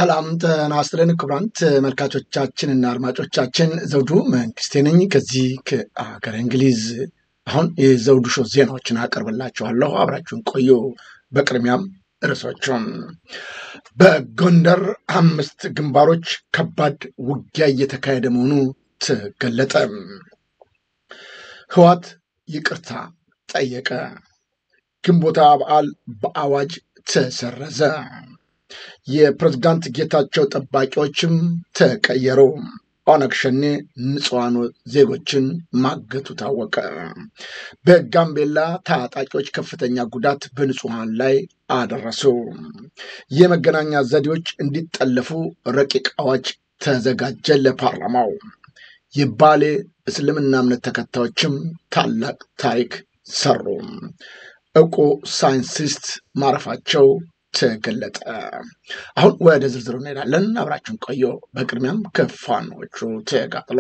ሰላም ጤና ይስጥልን ክቡራን ተመልካቾቻችንና አድማጮቻችን ዘውዱ መንግስቴ ነኝ ከዚህ ከሀገር እንግሊዝ። አሁን የዘውዱ ሾው ዜናዎችን አቀርብላችኋለሁ፣ አብራችሁን ቆዩ። በቅድሚያም ርዕሶቹም በጎንደር አምስት ግንባሮች ከባድ ውጊያ እየተካሄደ መሆኑ ተገለጠ። ህዋት ይቅርታ ጠየቀ። ግንቦታ በዓል በአዋጅ ተሰረዘ። የፕሬዝዳንት ጌታቸው ጠባቂዎችም ተቀየሩ። ኦነግ ሸኔ ንጹሐን ዜጎችን ማገቱ ታወቀ። በጋምቤላ ታጣቂዎች ከፍተኛ ጉዳት በንጹሐን ላይ አደረሱ። የመገናኛ ዘዴዎች እንዲጠለፉ ረቂቅ አዋጅ ተዘጋጀ ለፓርላማው። የባሌ እስልምና እምነት ተከታዮችም ታላቅ ታሪክ ሰሩ። እውቁ ሳይንቲስት ማረፋቸው ተገለጠ። አሁን ወደ ዝርዝሩ እንሄዳለን። አብራችሁን ቆዩ። በቅድሚያም ከፋኖቹ ተጋጥሎ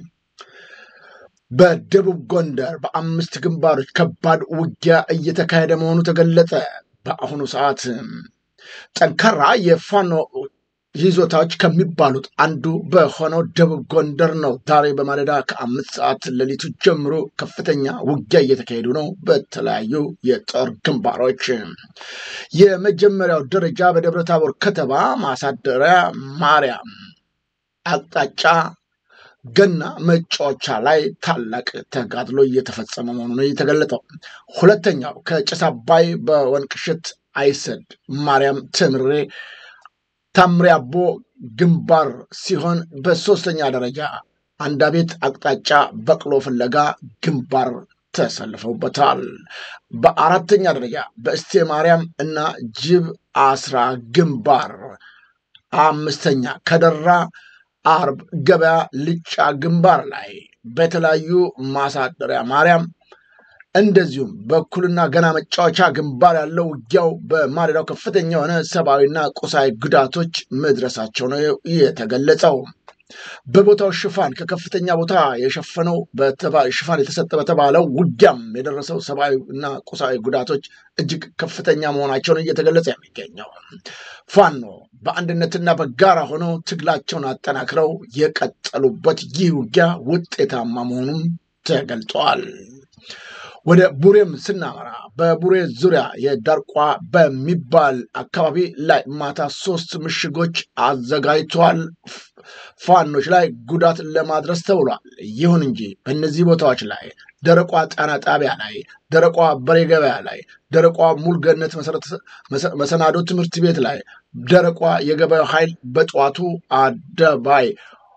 በደቡብ ጎንደር በአምስት ግንባሮች ከባድ ውጊያ እየተካሄደ መሆኑ ተገለጠ። በአሁኑ ሰዓት ጠንካራ የፋኖ ይዞታዎች ከሚባሉት አንዱ በሆነው ደቡብ ጎንደር ነው። ዛሬ በማለዳ ከአምስት ሰዓት ሌሊቱ ጀምሮ ከፍተኛ ውጊያ እየተካሄዱ ነው በተለያዩ የጦር ግንባሮች። የመጀመሪያው ደረጃ በደብረ ታቦር ከተማ ማሳደሪያ ማርያም አቅጣጫ ገና መጫወቻ ላይ ታላቅ ተጋድሎ እየተፈጸመ መሆኑ ነው የተገለጠው። ሁለተኛው ከጭስ አባይ በወንቅሽት አይሰድ ማርያም ትምሬ ታምሪ አቦ ግንባር ሲሆን በሶስተኛ ደረጃ አንዳቤት አቅጣጫ በቅሎ ፍለጋ ግንባር ተሰልፈውበታል። በአራተኛ ደረጃ በእስቴ ማርያም እና ጅብ አስራ ግንባር፣ አምስተኛ ከደራ አርብ ገበያ ልጫ ግንባር ላይ በተለያዩ ማሳደሪያ ማርያም እንደዚሁም በኩልና ገና መጫወቻ ግንባር ያለው ውጊያው በማለዳው ከፍተኛ የሆነ ሰብአዊና ቁሳዊ ጉዳቶች መድረሳቸው ነው የተገለጸው። በቦታው ሽፋን ከከፍተኛ ቦታ የሸፈነው ሽፋን የተሰጠ በተባለው ውጊያም የደረሰው ሰብአዊ እና ቁሳዊ ጉዳቶች እጅግ ከፍተኛ መሆናቸውን እየተገለጸ የሚገኘው ፋኖ በአንድነትና በጋራ ሆነው ትግላቸውን አጠናክረው የቀጠሉበት ይህ ውጊያ ውጤታማ መሆኑም ተገልጧል። ወደ ቡሬም ስናመራ በቡሬ ዙሪያ የዳርቋ በሚባል አካባቢ ላይ ማታ ሶስት ምሽጎች አዘጋጅተዋል። ፋኖች ላይ ጉዳት ለማድረስ ተብሏል። ይሁን እንጂ በእነዚህ ቦታዎች ላይ ደረቋ ጣና ጣቢያ ላይ፣ ደረቋ በሬ ገበያ ላይ፣ ደረቋ ሙልገነት መሰናዶ ትምህርት ቤት ላይ፣ ደረቋ የገበያው ኃይል በጠዋቱ አደባይ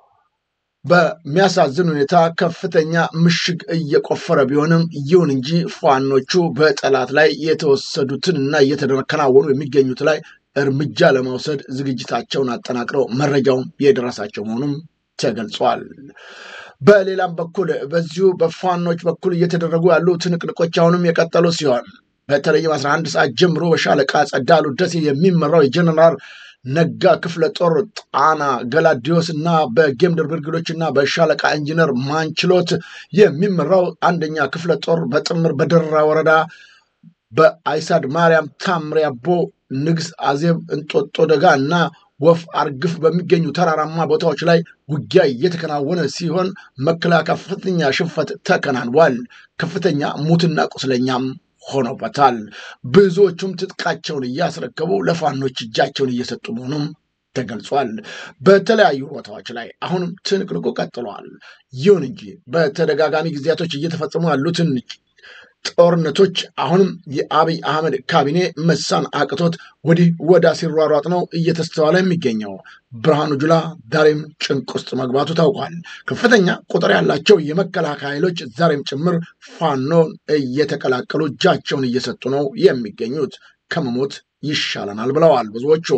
በሚያሳዝን ሁኔታ ከፍተኛ ምሽግ እየቆፈረ ቢሆንም ይሁን እንጂ ፋኖቹ በጠላት ላይ የተወሰዱትን እና እየተከናወኑ የሚገኙት ላይ እርምጃ ለመውሰድ ዝግጅታቸውን አጠናቅረው መረጃውም የደረሳቸው መሆኑም ተገልጿል። በሌላም በኩል በዚሁ በፋኖች በኩል እየተደረጉ ያሉ ትንቅንቆች አሁንም የቀጠሉ ሲሆን በተለይም 11 ሰዓት ጀምሮ በሻለቃ ጸዳሉ ደሴ የሚመራው የጀነራል ነጋ ክፍለ ጦር ጣና ገላዲዮስ እና በጌምድር ብርግዶች እና በሻለቃ ኢንጂነር ማንችሎት የሚመራው አንደኛ ክፍለ ጦር በጥምር በደራ ወረዳ በአይሳድ ማርያም ታምሪ አቦ ንግስ አዜብ እንጦጦ ደጋ እና ወፍ አርግፍ በሚገኙ ተራራማ ቦታዎች ላይ ውጊያ እየተከናወነ ሲሆን መከላከያ ከፍተኛ ሽንፈት ተከናንቧል። ከፍተኛ ሙትና ቁስለኛም ሆኖበታል። ብዙዎቹም ትጥቃቸውን እያስረከቡ ለፋኖች እጃቸውን እየሰጡ መሆኑም ተገልጿል። በተለያዩ ቦታዎች ላይ አሁንም ትንቅንቁ ቀጥለዋል። ይሁን እንጂ በተደጋጋሚ ጊዜያቶች እየተፈጸሙ ያሉትን ጦርነቶች አሁንም የአብይ አህመድ ካቢኔ መሳን አቅቶት ወዲህ ወዳ ሲሯሯጥ ነው እየተስተዋለ የሚገኘው። ብርሃኑ ጁላ ዛሬም ጭንቅ ውስጥ መግባቱ ታውቋል። ከፍተኛ ቁጥር ያላቸው የመከላከያ ኃይሎች ዛሬም ጭምር ፋኖን እየተቀላቀሉ እጃቸውን እየሰጡ ነው የሚገኙት። ከመሞት ይሻለናል ብለዋል ብዙዎቹ።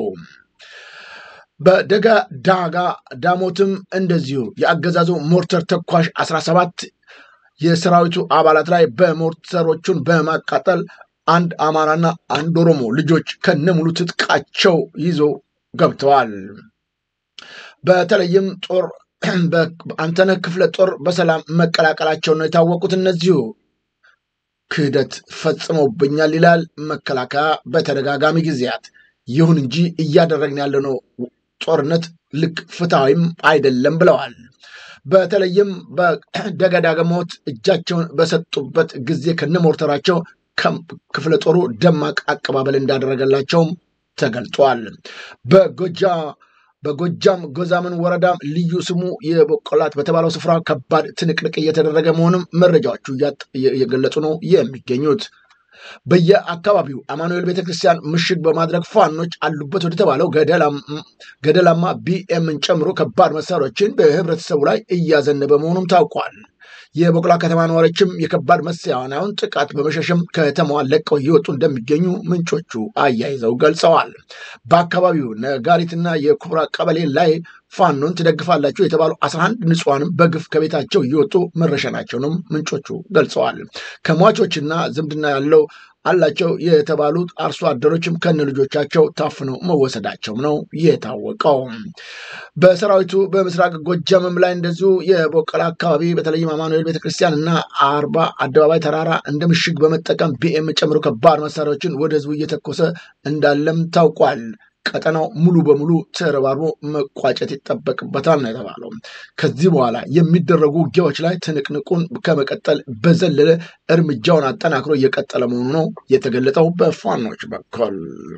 በደጋ ዳጋ ዳሞትም እንደዚሁ የአገዛዙ ሞርተር ተኳሽ 17 የሰራዊቱ አባላት ላይ በሞርተሮቹን በማቃጠል አንድ አማራና አንድ ኦሮሞ ልጆች ከነሙሉ ትጥቃቸው ይዞ ገብተዋል። በተለይም ጦር አንተነህ ክፍለ ጦር በሰላም መቀላቀላቸው ነው የታወቁት። እነዚሁ ክህደት ፈጽሞብኛል ይላል መከላከያ በተደጋጋሚ ጊዜያት። ይሁን እንጂ እያደረግን ያለነው ጦርነት ልክ ፍትሐዊም አይደለም ብለዋል። በተለይም በደገዳገሞት እጃቸውን በሰጡበት ጊዜ ከነሞርተራቸው ክፍለ ጦሩ ደማቅ አቀባበል እንዳደረገላቸውም ተገልጧል። በጎጃ በጎጃም ጎዛምን ወረዳ ልዩ ስሙ የበቆላት በተባለው ስፍራ ከባድ ትንቅንቅ እየተደረገ መሆኑም መረጃዎቹ እየገለጹ ነው የሚገኙት። በየአካባቢው አማኑኤል ቤተክርስቲያን ምሽግ በማድረግ ፋኖች አሉበት ወደ ተባለው ገደላማ ቢኤምን ጨምሮ ከባድ መሳሪያዎችን በህብረተሰቡ ላይ እያዘነበ መሆኑም ታውቋል። የበቆላ ከተማ ነዋሪዎችም የከባድ መሳሪያውን ጥቃት በመሸሽም ከተማዋን ለቀው እየወጡ እንደሚገኙ ምንጮቹ አያይዘው ገልጸዋል። በአካባቢው ነጋሪትና የኩብራ ቀበሌ ላይ ፋኖን ትደግፋላችሁ የተባሉ 11 ንጹሐንም በግፍ ከቤታቸው እየወጡ መረሸናቸውንም ምንጮቹ ገልጸዋል። ከሟቾችና ዝምድና ያለው አላቸው የተባሉት አርሶ አደሮችም ከነ ልጆቻቸው ታፍነው መወሰዳቸው ነው የታወቀው። በሰራዊቱ በምስራቅ ጎጃምም ላይ እንደዚሁ የቦቀላ አካባቢ በተለይም አማኑኤል ቤተክርስቲያን እና አርባ አደባባይ ተራራ እንደ ምሽግ በመጠቀም ቢኤም ጨምሮ ከባድ መሳሪያዎችን ወደ ህዝቡ እየተኮሰ እንዳለም ታውቋል። ቀጠናው ሙሉ በሙሉ ተረባርቦ መቋጨት ይጠበቅበታል ነው የተባለው። ከዚህ በኋላ የሚደረጉ ውጊያዎች ላይ ትንቅንቁን ከመቀጠል በዘለለ እርምጃውን አጠናክሮ እየቀጠለ መሆኑ ነው የተገለጠው በፋኖች በኩል።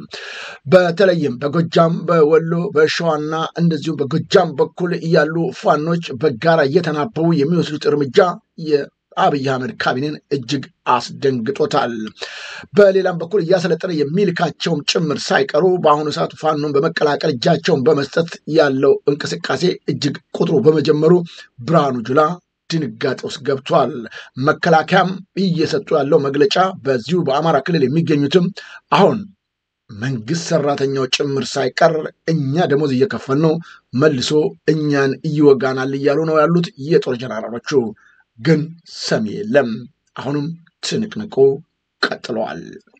በተለይም በጎጃም በወሎ በሸዋና እንደዚሁም በጎጃም በኩል ያሉ ፋኖች በጋራ እየተናበቡ የሚወስዱት እርምጃ አብይ አህመድ ካቢኔን እጅግ አስደንግጦታል። በሌላም በኩል እያሰለጠነ የሚልካቸውም ጭምር ሳይቀሩ በአሁኑ ሰዓት ፋኖን በመቀላቀል እጃቸውን በመስጠት ያለው እንቅስቃሴ እጅግ ቁጥሩ በመጀመሩ ብርሃኑ ጁላ ድንጋጤ ውስጥ ገብቷል። መከላከያም እየሰጡ ያለው መግለጫ በዚሁ በአማራ ክልል የሚገኙትም አሁን መንግስት ሰራተኛው ጭምር ሳይቀር እኛ ደሞዝ እየከፈል ነው መልሶ እኛን እይወጋናል እያሉ ነው ያሉት የጦር ጀነራሎቹ። ግን ሰሚ የለም። አሁንም ትንቅንቁ ቀጥለዋል።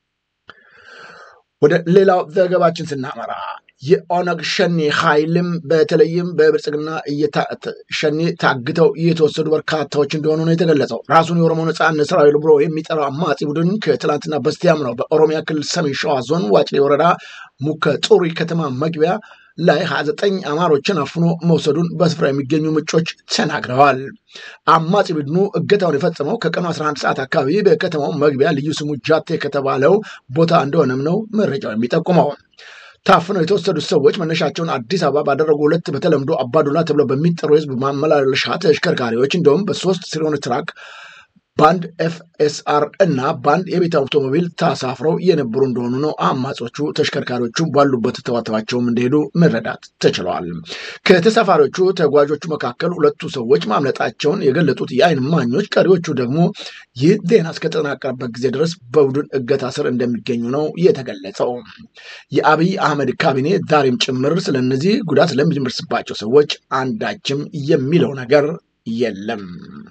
ወደ ሌላው ዘገባችን ስናመራ የኦነግ ሸኔ ኃይልም በተለይም በብልጽግና ሸኔ ታግተው የተወሰዱ በርካታዎች እንደሆኑ ነው የተገለጸው። ራሱን የኦሮሞ ነጻነት ሰራዊት ብሎ የሚጠራው አማጺ ቡድን ከትላንትና በስቲያም ነው በኦሮሚያ ክልል ሰሜን ሸዋ ዞን ዋጭሌ ወረዳ ሙከ ጡሪ ከተማ መግቢያ ላይ 29 አማሮችን አፍኖ መውሰዱን በስፍራ የሚገኙ ምንጮች ተናግረዋል። አማጺ ቡድኑ እገታውን የፈጸመው ከቀኑ 11 ሰዓት አካባቢ በከተማው መግቢያ ልዩ ስሙ ጃቴ ከተባለው ቦታ እንደሆነም ነው መረጃው የሚጠቁመው። ታፍነው የተወሰዱት ሰዎች መነሻቸውን አዲስ አበባ ባደረጉ ሁለት በተለምዶ አባዱላ ተብለው በሚጠሩ የህዝብ ማመላለሻ ተሽከርካሪዎች እንዲሁም በሶስት ሲሆን ትራክ በአንድ ኤፍኤስአር እና በአንድ የቤት አውቶሞቢል ተሳፍረው የነበሩ እንደሆኑ ነው አማጾቹ ተሽከርካሪዎቹ ባሉበት ተዋተዋቸውም እንደሄዱ መረዳት ተችለዋል። ከተሳፋሪዎቹ ተጓዦቹ መካከል ሁለቱ ሰዎች ማምለጣቸውን የገለጡት የአይን ማኞች፣ ቀሪዎቹ ደግሞ ይህ ዜና እስከተጠናቀረበት ጊዜ ድረስ በቡድን እገታ ስር እንደሚገኙ ነው የተገለጸው። የአብይ አህመድ ካቢኔ ዛሬም ጭምር ስለነዚህ ጉዳት ለሚደርስባቸው ሰዎች አንዳችም የሚለው ነገር የለም።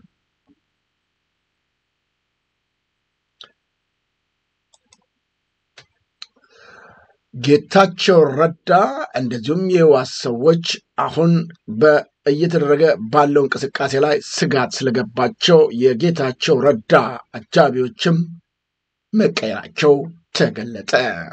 ጌታቸው ረዳ እንደዚሁም የህወሓት ሰዎች አሁን እየተደረገ ባለው እንቅስቃሴ ላይ ስጋት ስለገባቸው የጌታቸው ረዳ አጃቢዎችም መቀየራቸው ተገለጠ።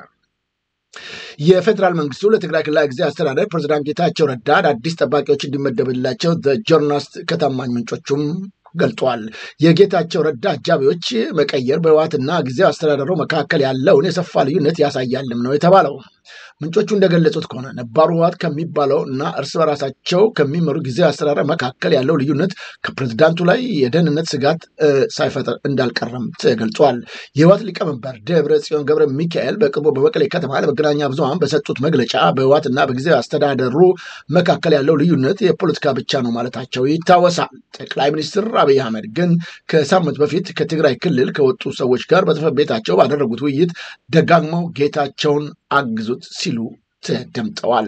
የፌዴራል መንግስቱ ለትግራይ ክልላዊ ጊዜያዊ አስተዳደር ፕሬዚዳንት ጌታቸው ረዳ አዳዲስ ጠባቂዎች እንዲመደብላቸው ጆርናሊስት ከታማኝ ምንጮቹም ገልጧል። የጌታቸው ረዳ አጃቢዎች መቀየር በህወሓትና ጊዜያዊ አስተዳደሩ መካከል ያለውን የሰፋ ልዩነት ያሳያልም ነው የተባለው። ምንጮቹ እንደገለጹት ከሆነ ነባሩ ህወሓት ከሚባለው እና እርስ በራሳቸው ከሚመሩ ጊዜያዊ አስተዳደር መካከል ያለው ልዩነት ከፕሬዝዳንቱ ላይ የደህንነት ስጋት ሳይፈጥር እንዳልቀረም ተገልጿል። የህወሓት ሊቀመንበር ደብረ ጽዮን ገብረ ሚካኤል በቅርቡ በመቀሌ ከተማ ለመገናኛ ብዙሃን በሰጡት መግለጫ በህወሓትና በጊዜያዊ አስተዳደሩ መካከል ያለው ልዩነት የፖለቲካ ብቻ ነው ማለታቸው ይታወሳል። ጠቅላይ ሚኒስትር አብይ አህመድ ግን ከሳምንት በፊት ከትግራይ ክልል ከወጡ ሰዎች ጋር በጽሕፈት ቤታቸው ባደረጉት ውይይት ደጋግመው ጌታቸውን አግዙት ሲሉ ተደምጠዋል።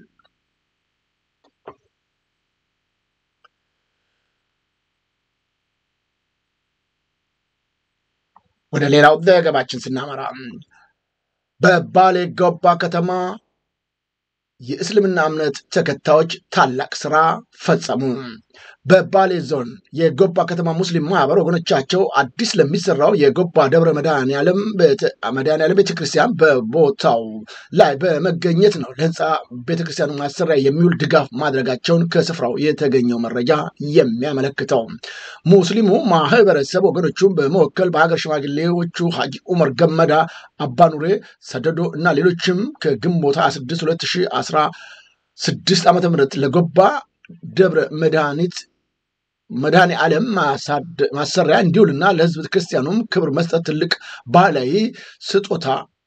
ወደ ሌላው ዘገባችን ስናመራ በባሌ ጎባ ከተማ የእስልምና እምነት ተከታዮች ታላቅ ስራ ፈጸሙ። በባሌ ዞን የጎባ ከተማ ሙስሊም ማህበር ወገኖቻቸው አዲስ ለሚሰራው የጎባ ደብረ መድኃኔዓለም መድኃኔዓለም ቤተክርስቲያን በቦታው ላይ በመገኘት ነው ለህንፃ ቤተክርስቲያኑ ማሰሪያ የሚውል ድጋፍ ማድረጋቸውን ከስፍራው የተገኘው መረጃ የሚያመለክተው ሙስሊሙ ማህበረሰብ ወገኖቹን በመወከል በሀገር ሽማግሌዎቹ ሀጂ ኡመር ገመዳ፣ አባኑሬ ሰደዶ እና ሌሎችም ከግንቦት 26 2016 ዓ ም ለጎባ ደብረ መድኃኒት መድኃኔ ዓለም ማሰሪያ እንዲውልና ለህዝብ ክርስቲያኑም ክብር መስጠት ትልቅ ባህላዊ ስጦታ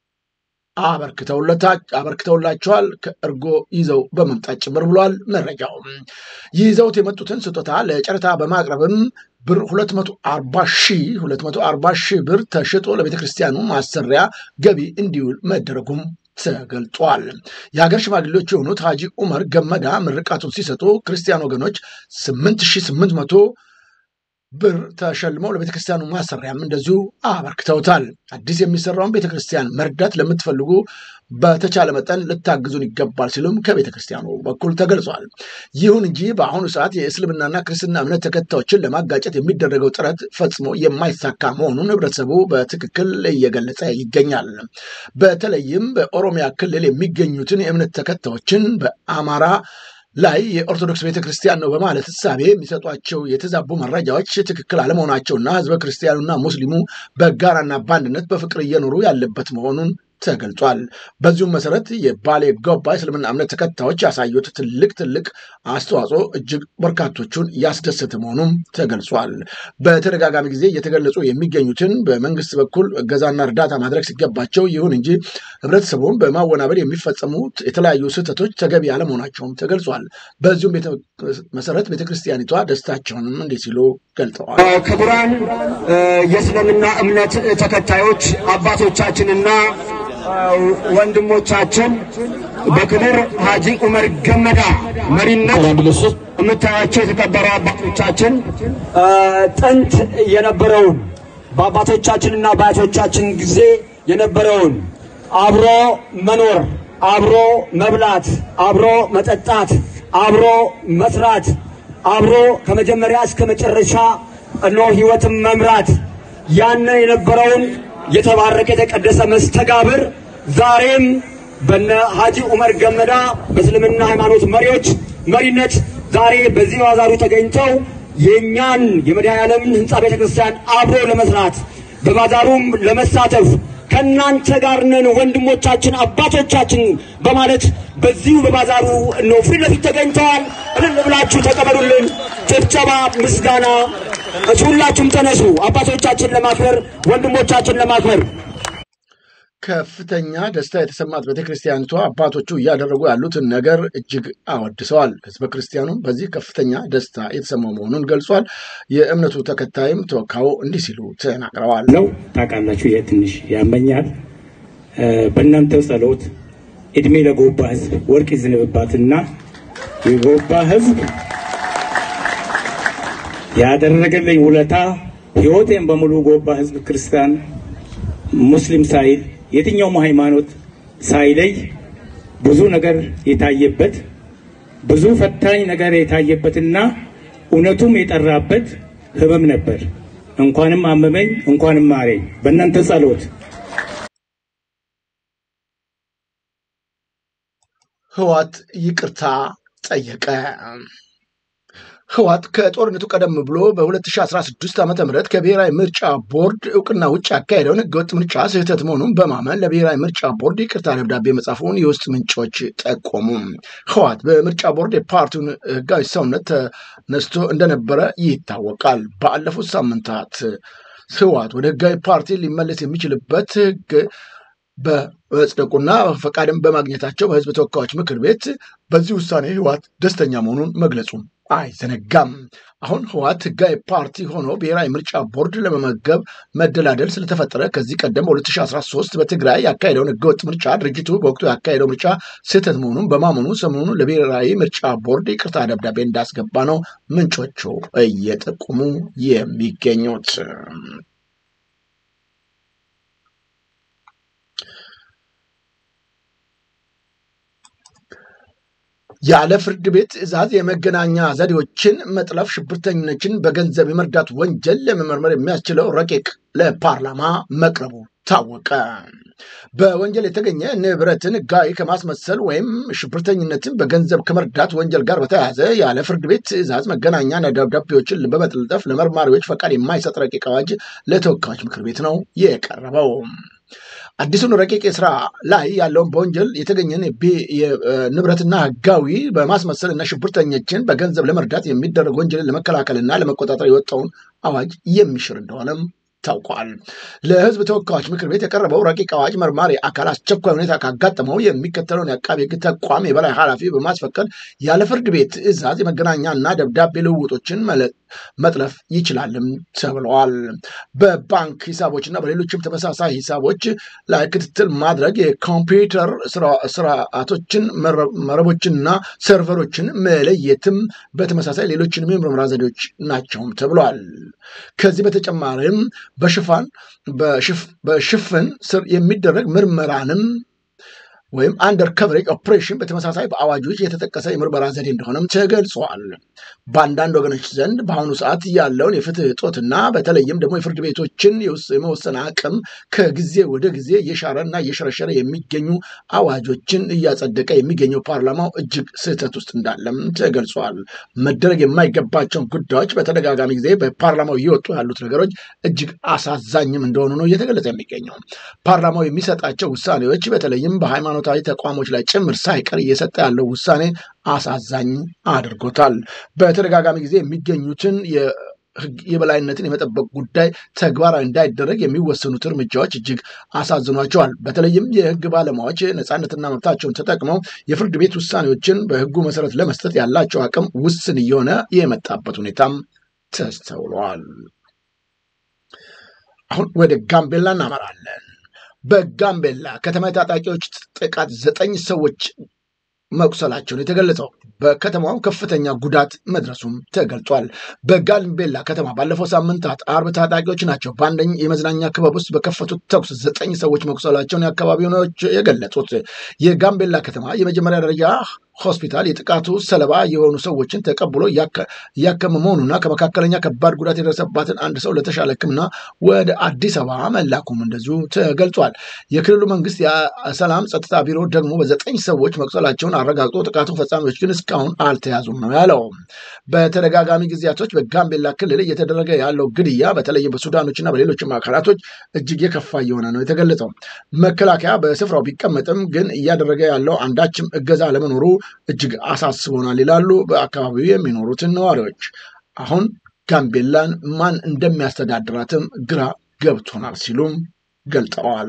አበርክተውላቸዋል። ከእርጎ ይዘው በመምጣት ጭምር ብሏል መረጃው። ይዘውት የመጡትን ስጦታ ለጨረታ በማቅረብም ብር 240 ሺህ 240 ሺህ ብር ተሽጦ ለቤተ ክርስቲያኑ ማሰሪያ ገቢ እንዲውል መደረጉም ተገልጧል። የሀገር ሽማግሌዎች የሆኑት ሀጂ ኡመር ገመዳ ምርቃቱን ሲሰጡ ክርስቲያን ወገኖች 8800 ብር ተሸልመው ለቤተክርስቲያኑ ማሰሪያም እንደዚሁ አበርክተውታል። አዲስ የሚሰራውን ቤተክርስቲያን መርዳት ለምትፈልጉ በተቻለ መጠን ልታግዙን ይገባል ሲሉም ከቤተክርስቲያኑ በኩል ተገልጿል። ይሁን እንጂ በአሁኑ ሰዓት የእስልምናና ክርስትና እምነት ተከታዮችን ለማጋጨት የሚደረገው ጥረት ፈጽሞ የማይሳካ መሆኑን ህብረተሰቡ በትክክል እየገለጸ ይገኛል። በተለይም በኦሮሚያ ክልል የሚገኙትን የእምነት ተከታዮችን በአማራ ላይ የኦርቶዶክስ ቤተክርስቲያን ነው በማለት እሳቤ የሚሰጧቸው የተዛቡ መረጃዎች ትክክል አለመሆናቸውና ህዝበ ክርስቲያኑና ሙስሊሙ በጋራና በአንድነት በፍቅር እየኖሩ ያለበት መሆኑን ተገልጿል። በዚሁም መሰረት የባሌ ጎባ እስልምና እምነት ተከታዮች ያሳዩት ትልቅ ትልቅ አስተዋጽኦ እጅግ በርካቶቹን ያስደሰተ መሆኑም ተገልጿል። በተደጋጋሚ ጊዜ እየተገለጹ የሚገኙትን በመንግስት በኩል እገዛና እርዳታ ማድረግ ሲገባቸው፣ ይሁን እንጂ ህብረተሰቡን በማወናበድ የሚፈጸሙት የተለያዩ ስህተቶች ተገቢ አለመሆናቸውም ተገልጿል። በዚሁም መሰረት ቤተክርስቲያኒቷ ደስታቸውንም እንዲህ ሲሉ ገልጠዋል። ክቡራን የእስልምና እምነት ተከታዮች አባቶቻችንና ወንድሞቻችን በክቡር ሀጂ ኡመር ገመዳ መሪነት የምታያቸው የተከበሩ አባቶቻችን ጥንት የነበረውን በአባቶቻችንና በአያቶቻችን ጊዜ የነበረውን አብሮ መኖር፣ አብሮ መብላት፣ አብሮ መጠጣት፣ አብሮ መስራት፣ አብሮ ከመጀመሪያ እስከ መጨረሻ እኖ ህይወትን መምራት ያነ የነበረውን የተባረከ የተቀደሰ መስተጋብር ዛሬም በነ ሀጂ ኡመር ገመዳ በእስልምና ሃይማኖት መሪዎች መሪነት ዛሬ በዚህ ባዛሩ ተገኝተው የእኛን የመድኃኔዓለምን ህንፃ ቤተ ክርስቲያን አብሮ ለመስራት በባዛሩም ለመሳተፍ ከእናንተ ጋር ነን ወንድሞቻችን፣ አባቶቻችን በማለት በዚሁ በባዛሩ ነው ፊት ለፊት ተገኝተዋል። እልል ብላችሁ ተቀበሉልን። ጭብጨባ፣ ምስጋና ሁላችሁም ተነሱ። አባቶቻችን ለማክበር ወንድሞቻችን ለማክበር ከፍተኛ ደስታ የተሰማት ቤተክርስቲያኒቷ አባቶቹ እያደረጉ ያሉትን ነገር እጅግ አወድሰዋል። ህዝበ ክርስቲያኑም በዚህ ከፍተኛ ደስታ የተሰማው መሆኑን ገልጿል። የእምነቱ ተከታይም ተወካዩ እንዲህ ሲሉ ተናግረዋል። ነው ታውቃላችሁ፣ ይሄ ትንሽ ያመኛል። በእናንተው ጸሎት እድሜ ለጎባ ህዝብ ወርቅ ይዝንብባትና የጎባ ህዝብ ያደረገልኝ ውለታ ህይወቴን በሙሉ ጎባ ህዝብ ክርስቲያን፣ ሙስሊም ሳይል የትኛውም ሃይማኖት ሳይለይ ብዙ ነገር የታየበት ብዙ ፈታኝ ነገር የታየበትና እውነቱም የጠራበት ህመም ነበር። እንኳንም አመመኝ፣ እንኳንም ማረኝ በእናንተ ጸሎት። ህዋት ይቅርታ ጠየቀ። ህዋት ከጦርነቱ ቀደም ብሎ በ2016 ዓ ም ከብሔራዊ ምርጫ ቦርድ እውቅና ውጭ ያካሄደውን ህገወጥ ምርጫ ስህተት መሆኑን በማመን ለብሔራዊ ምርጫ ቦርድ ይቅርታ ደብዳቤ መጻፉን የውስጥ ምንጮች ጠቆሙ። ህዋት በምርጫ ቦርድ የፓርቲውን ህጋዊ ሰውነት ተነስቶ እንደነበረ ይታወቃል። ባለፉት ሳምንታት ህዋት ወደ ህጋዊ ፓርቲ ሊመለስ የሚችልበት ህግ በመጽደቁና ፈቃድን በማግኘታቸው በህዝብ ተወካዮች ምክር ቤት በዚህ ውሳኔ ህዋት ደስተኛ መሆኑን መግለጹ አይዘነጋም። አሁን ህዋት ህጋዊ ፓርቲ ሆኖ ብሔራዊ ምርጫ ቦርድ ለመመገብ መደላደል ስለተፈጠረ ከዚህ ቀደም በ2013 በትግራይ ያካሄደውን ህገወጥ ምርጫ ድርጅቱ በወቅቱ ያካሄደው ምርጫ ስህተት መሆኑን በማመኑ ሰሞኑን ለብሔራዊ ምርጫ ቦርድ ይቅርታ ደብዳቤ እንዳስገባ ነው ምንጮቹ እየጠቁሙ የሚገኙት። ያለ ፍርድ ቤት ትዕዛዝ የመገናኛ ዘዴዎችን መጥለፍ ሽብርተኞችን በገንዘብ የመርዳት ወንጀል ለመመርመር የሚያስችለው ረቂቅ ለፓርላማ መቅረቡ ታወቀ። በወንጀል የተገኘ ንብረትን ሕጋዊ ከማስመሰል ወይም ሽብርተኝነትን በገንዘብ ከመርዳት ወንጀል ጋር በተያያዘ ያለ ፍርድ ቤት ትዕዛዝ መገናኛ ደብዳቤዎችን በመጠልጠፍ ለመርማሪዎች ፈቃድ የማይሰጥ ረቂቅ አዋጅ ለተወካዮች ምክር ቤት ነው የቀረበው። አዲሱን ረቂቅ ስራ ላይ ያለውን በወንጀል የተገኘን ንብረትና ህጋዊ በማስመሰል እና ሽብርተኞችን በገንዘብ ለመርዳት የሚደረግ ወንጀልን ለመከላከልና ለመቆጣጠር የወጣውን አዋጅ የሚሽር እንደሆነም ታውቋል። ለህዝብ ተወካዮች ምክር ቤት የቀረበው ረቂቅ አዋጅ መርማሪ አካል አስቸኳይ ሁኔታ ካጋጠመው የሚከተለውን የአቃቤ ህግ ተቋም የበላይ ኃላፊ በማስፈቀድ ያለ ፍርድ ቤት ትዕዛዝ የመገናኛና ደብዳቤ ልውውጦችን መጥለፍ ይችላልም ተብለዋል። በባንክ ሂሳቦችና በሌሎችም ተመሳሳይ ሂሳቦች ላይ ክትትል ማድረግ የኮምፒውተር ስርዓቶችን መረቦችንና ሰርቨሮችን መለየትም በተመሳሳይ ሌሎችንም የምርመራ ዘዴዎች ናቸውም ተብሏል። ከዚህ በተጨማሪም በሽፋን በሽፍን ስር የሚደረግ ምርመራንም ወይም አንደር ከቨሬጅ ኦፕሬሽን በተመሳሳይ በአዋጆች የተጠቀሰ የምርመራ ዘዴ እንደሆነም ተገልጿል። በአንዳንድ ወገኖች ዘንድ በአሁኑ ሰዓት ያለውን የፍትህ እጦትና በተለይም ደግሞ የፍርድ ቤቶችን የመወሰን አቅም ከጊዜ ወደ ጊዜ እየሻረና እየሸረሸረ የሚገኙ አዋጆችን እያጸደቀ የሚገኘው ፓርላማው እጅግ ስህተት ውስጥ እንዳለም ተገልጿል። መደረግ የማይገባቸውን ጉዳዮች በተደጋጋሚ ጊዜ በፓርላማው እየወጡ ያሉት ነገሮች እጅግ አሳዛኝም እንደሆኑ ነው እየተገለጸ የሚገኘው። ፓርላማው የሚሰጣቸው ውሳኔዎች በተለይም በሃይማኖት ሃይማኖታዊ ተቋሞች ላይ ጭምር ሳይቀር እየሰጠ ያለው ውሳኔ አሳዛኝ አድርጎታል። በተደጋጋሚ ጊዜ የሚገኙትን የህግ የበላይነትን የመጠበቅ ጉዳይ ተግባራዊ እንዳይደረግ የሚወሰኑት እርምጃዎች እጅግ አሳዝኗቸዋል። በተለይም የህግ ባለሙያዎች ነፃነትና መብታቸውን ተጠቅመው የፍርድ ቤት ውሳኔዎችን በህጉ መሰረት ለመስጠት ያላቸው አቅም ውስን እየሆነ የመጣበት ሁኔታም ተስተውሏል። አሁን ወደ ጋምቤላ እናመራለን። በጋምቤላ ከተማ ታጣቂዎች ጥቃት ዘጠኝ ሰዎች መቁሰላቸውን የተገለጸው በከተማው ከፍተኛ ጉዳት መድረሱም ተገልጿል። በጋምቤላ ከተማ ባለፈው ሳምንታት አርብ ታጣቂዎች ናቸው በአንደኝ የመዝናኛ ክበብ ውስጥ በከፈቱት ተኩስ ዘጠኝ ሰዎች መቁሰላቸውን የአካባቢው ነዋሪዎች የገለጹት የጋምቤላ ከተማ የመጀመሪያ ደረጃ ሆስፒታል የጥቃቱ ሰለባ የሆኑ ሰዎችን ተቀብሎ እያከመ መሆኑና ከመካከለኛ ከባድ ጉዳት የደረሰባትን አንድ ሰው ለተሻለ ሕክምና ወደ አዲስ አበባ መላኩም እንደዚሁ ተገልጿል። የክልሉ መንግስት የሰላም ጸጥታ ቢሮ ደግሞ በዘጠኝ ሰዎች መቁሰላቸውን አረጋግጦ ጥቃቱ ፈጻሚዎች ግን እስካሁን አልተያዙም ነው ያለው። በተደጋጋሚ ጊዜያቶች በጋምቤላ ክልል እየተደረገ ያለው ግድያ በተለይም በሱዳኖችና በሌሎችም አካላቶች እጅግ የከፋ እየሆነ ነው የተገለጸው። መከላከያ በስፍራው ቢቀመጥም ግን እያደረገ ያለው አንዳችም እገዛ ለመኖሩ እጅግ አሳስቦናል ይላሉ በአካባቢው የሚኖሩትን ነዋሪዎች። አሁን ጋምቤላን ማን እንደሚያስተዳድራትም ግራ ገብቶናል ሲሉም ገልጠዋል።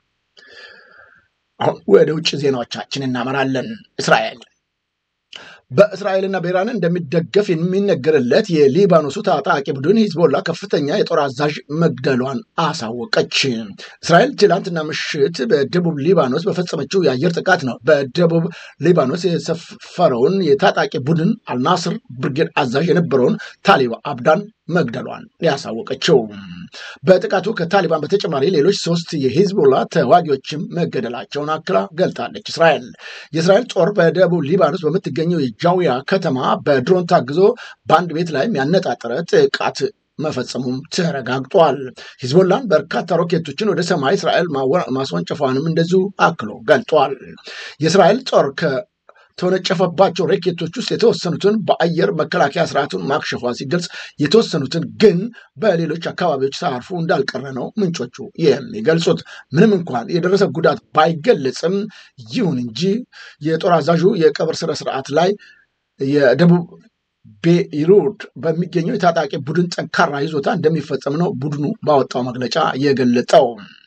አሁን ወደ ውጭ ዜናዎቻችን እናመራለን። እስራኤል በእስራኤልና በኢራን እንደሚደገፍ የሚነገርለት የሊባኖሱ ታጣቂ ቡድን ሂዝቦላ ከፍተኛ የጦር አዛዥ መግደሏን አሳወቀች። እስራኤል ትላንትና ምሽት በደቡብ ሊባኖስ በፈጸመችው የአየር ጥቃት ነው በደቡብ ሊባኖስ የሰፈረውን የታጣቂ ቡድን አልናስር ብርጌድ አዛዥ የነበረውን ታሊባ አብዳን መግደሏን ያሳወቀችው። በጥቃቱ ከታሊባን በተጨማሪ ሌሎች ሶስት የሂዝቦላ ተዋጊዎችም መገደላቸውን አክላ ገልጣለች። እስራኤል የእስራኤል ጦር በደቡብ ሊባኖስ በምትገኘው የጃዊያ ከተማ በድሮን ታግዞ በአንድ ቤት ላይም ያነጣጠረ ጥቃት መፈጸሙም ተረጋግጧል። ሂዝቦላን በርካታ ሮኬቶችን ወደ ሰማይ እስራኤል ማስወንጨፏንም እንደዚሁ አክሎ ገልጧል። የእስራኤል ጦር ተወነጨፈባቸው ሮኬቶች ውስጥ የተወሰኑትን በአየር መከላከያ ስርዓቱን ማክሸፏ ሲገልጽ የተወሰኑትን ግን በሌሎች አካባቢዎች ሳያርፉ እንዳልቀረ ነው ምንጮቹ የሚገልጹት። ምንም እንኳን የደረሰ ጉዳት ባይገለጽም፣ ይሁን እንጂ የጦር አዛዡ የቀብር ስነ ስርዓት ላይ የደቡብ ቤይሩት በሚገኘው የታጣቂ ቡድን ጠንካራ ይዞታ እንደሚፈጸም ነው ቡድኑ ባወጣው መግለጫ የገለጠው።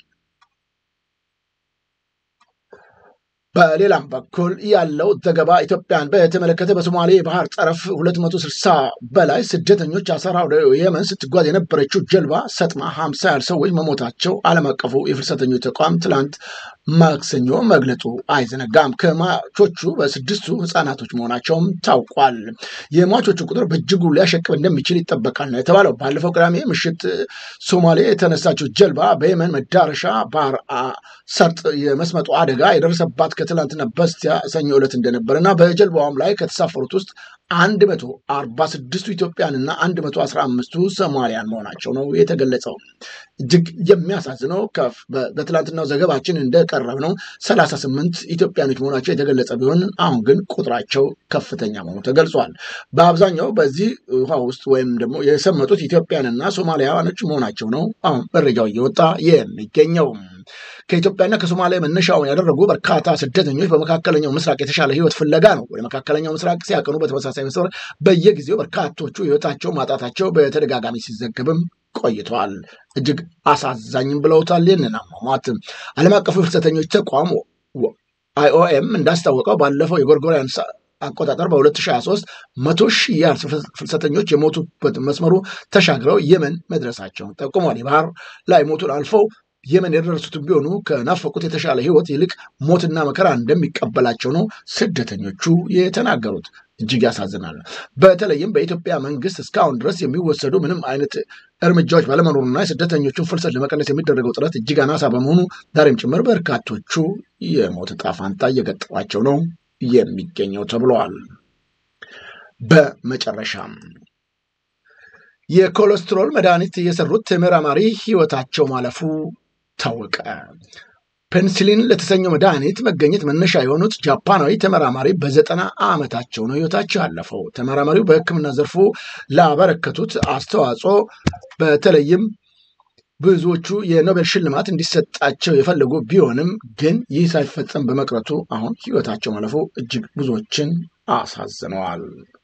በሌላም በኩል ያለው ዘገባ ኢትዮጵያን በተመለከተ በሶማሌ የባህር ጠረፍ 260 በላይ ስደተኞች አሰራ ወደ የመን ስትጓዝ የነበረችው ጀልባ ሰጥማ 50 ያህል ሰዎች መሞታቸው ዓለም አቀፉ የፍልሰተኞች ተቋም ትላንት ማክሰኞ መግለጹ አይዘነጋም። ከሟቾቹ በስድስቱ ህጻናቶች መሆናቸውም ታውቋል። የሟቾቹ ቁጥር በእጅጉ ሊያሸቅብ እንደሚችል ይጠበቃል ነው የተባለው። ባለፈው ቅዳሜ ምሽት ሶማሌ የተነሳችው ጀልባ በየመን መዳረሻ ባህር ሰርጥ የመስመጡ አደጋ የደረሰባት ከትላንትና በስቲያ ሰኞ ዕለት እንደነበረና በጀልባዋም ላይ ከተሳፈሩት ውስጥ አንድ መቶ አርባ ስድስቱ ኢትዮጵያንና አንድ መቶ አስራ አምስቱ ሶማሊያን መሆናቸው ነው የተገለጸው። እጅግ የሚያሳዝነው በትላንትናው ዘገባችን እንደቀረብ ነው ሰላሳ ስምንት ኢትዮጵያኖች መሆናቸው የተገለጸ ቢሆን አሁን ግን ቁጥራቸው ከፍተኛ መሆኑ ተገልጿል። በአብዛኛው በዚህ ውሃ ውስጥ ወይም ደግሞ የሰመጡት ኢትዮጵያንና ሶማሊያኖች መሆናቸው ነው አሁን መረጃው እየወጣ የሚገኘው። ከኢትዮጵያና ከሶማሊያ መነሻውን ያደረጉ በርካታ ስደተኞች በመካከለኛው ምስራቅ የተሻለ ህይወት ፍለጋ ነው ወደ መካከለኛው ምስራቅ ሲያቀኑ በተመሳሳይ መስመር በየጊዜው በርካቶቹ ህይወታቸው ማጣታቸው በተደጋጋሚ ሲዘገብም ቆይተዋል። እጅግ አሳዛኝም ብለውታል። ይህንን አሟሟት ዓለም አቀፉ ፍልሰተኞች ተቋም አይኦኤም እንዳስታወቀው ባለፈው የጎርጎሪያን አቆጣጠር በ2023 መቶ ሺህ ያህል ፍልሰተኞች የሞቱበት መስመሩ ተሻግረው የመን መድረሳቸውን ጠቁሟል። የባህር ላይ ሞቱን አልፈው የመን የደረሱትን ቢሆኑ ከናፈቁት የተሻለ ህይወት ይልቅ ሞትና መከራ እንደሚቀበላቸው ነው ስደተኞቹ የተናገሩት። እጅግ ያሳዝናል። በተለይም በኢትዮጵያ መንግስት እስካሁን ድረስ የሚወሰዱ ምንም አይነት እርምጃዎች ባለመኖሩና የስደተኞቹን ፍልሰት ለመቀነስ የሚደረገው ጥረት እጅግ አናሳ በመሆኑ ዛሬም ጭምር በርካቶቹ የሞት ዕጣ ፈንታ እየገጠማቸው ነው የሚገኘው ተብለዋል። በመጨረሻም የኮሌስትሮል መድኃኒት የሰሩት ተመራማሪ ህይወታቸው ማለፉ ታወቀ። ፔንሲሊን ለተሰኘው መድኃኒት መገኘት መነሻ የሆኑት ጃፓናዊ ተመራማሪ በዘጠና ዓመታቸው ነው ህይወታቸው ያለፈው። ተመራማሪው በሕክምና ዘርፉ ላበረከቱት አስተዋጽኦ በተለይም ብዙዎቹ የኖቤል ሽልማት እንዲሰጣቸው የፈለጉ ቢሆንም ግን ይህ ሳይፈጸም በመቅረቱ አሁን ህይወታቸው ማለፉ እጅግ ብዙዎችን አሳዝነዋል።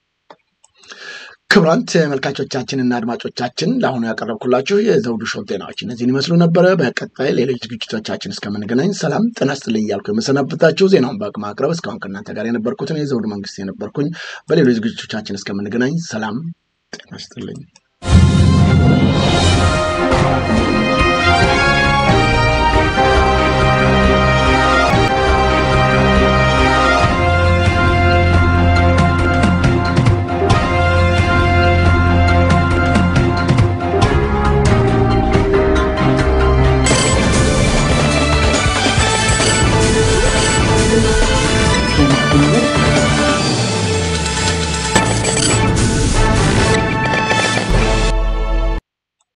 ክቡራን ተመልካቾቻችንና አድማጮቻችን ለአሁኑ ያቀረብኩላችሁ የዘውዱ ሾው ዜናዎች እነዚህን ይመስሉ ነበረ። በቀጣይ ሌሎች ዝግጅቶቻችን እስከምንገናኝ ሰላም ጤና ይስጥልኝ እያልኩ የምሰናበታችሁ ዜናውን በማቅረብ እስካሁን ከእናንተ ጋር የነበርኩትን የዘውዱ መንግስት የነበርኩኝ። በሌሎች ዝግጅቶቻችን እስከምንገናኝ ሰላም ጤና ይስጥልኝ።